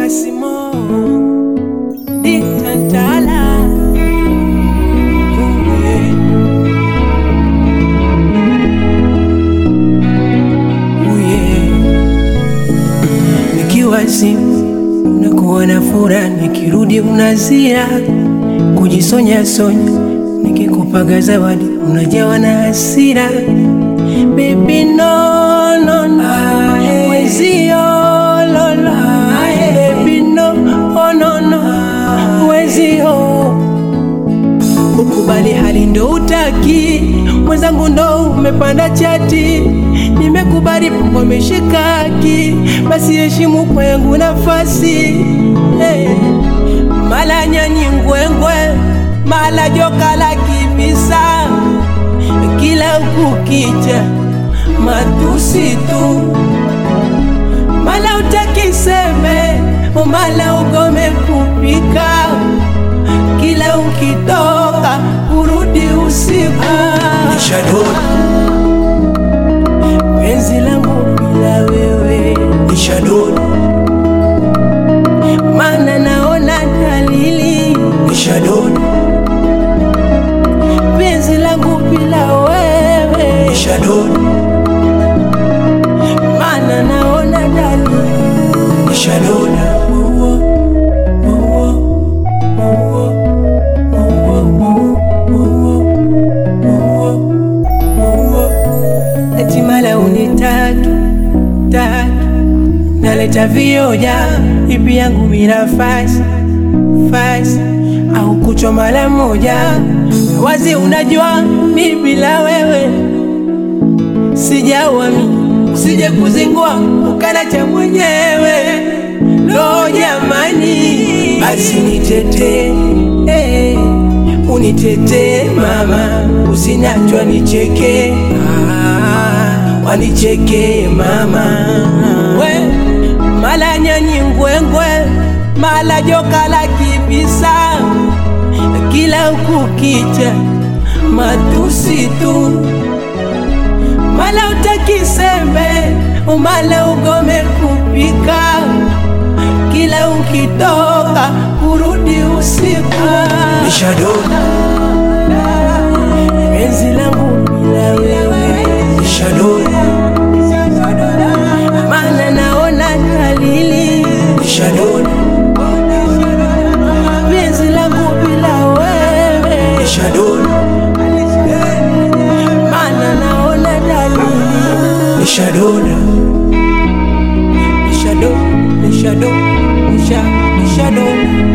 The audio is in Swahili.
Kasimo Ditantala Nikiwa simu nakuwa na furaha, nikirudi unazia kujisonya sonya, nikikupaga zawadi unajawa na hasira. Baby no no no, wezio lolo, baby no oh no no, wezio ukubali hali ndo utaki, mwenzangu ndo umepanda chati, nimekubali Mungu ameshikaki, basi heshimu kwangu nafasi hey. Mala nyanyi ngwengwe, mala joka la kibisa, kila kukicha matusi tu, mala utaki seme, mala ugome kupika kila ukitoka kurudi usiku Nishadona, penzi langu bila wewe, nishadona, mana naona dalili nishadona, penzi langu bila wewe, nishadona, mana naona dalili nishadona, Uwo, uwo, uwo, uwo, uwo, uwo, uwo. Eti mala unitaki taki naleta vioja ipi yangu bila fasi fasi au kuchwa mara moja wazi, unajua mi bila wewe sijawami, usije kuzingua ukala cha mwenyewe lo jamani, basi nitetee eh, unitetee mama, usinachwa nicheke ah, wanicheke mama we mala nyanyi ngwengwe mala joka la kibisa kila kukicha matusi tu mala utaki sembe umala ugome kupika kila ukitoka kurudi usiku nishadona, penzi langu bila wewe nishadona, mana naona dalili nishadona, penzi langu bila wewe nishadona, mana naona dalili nishadona, nishado nishado nisha nishadona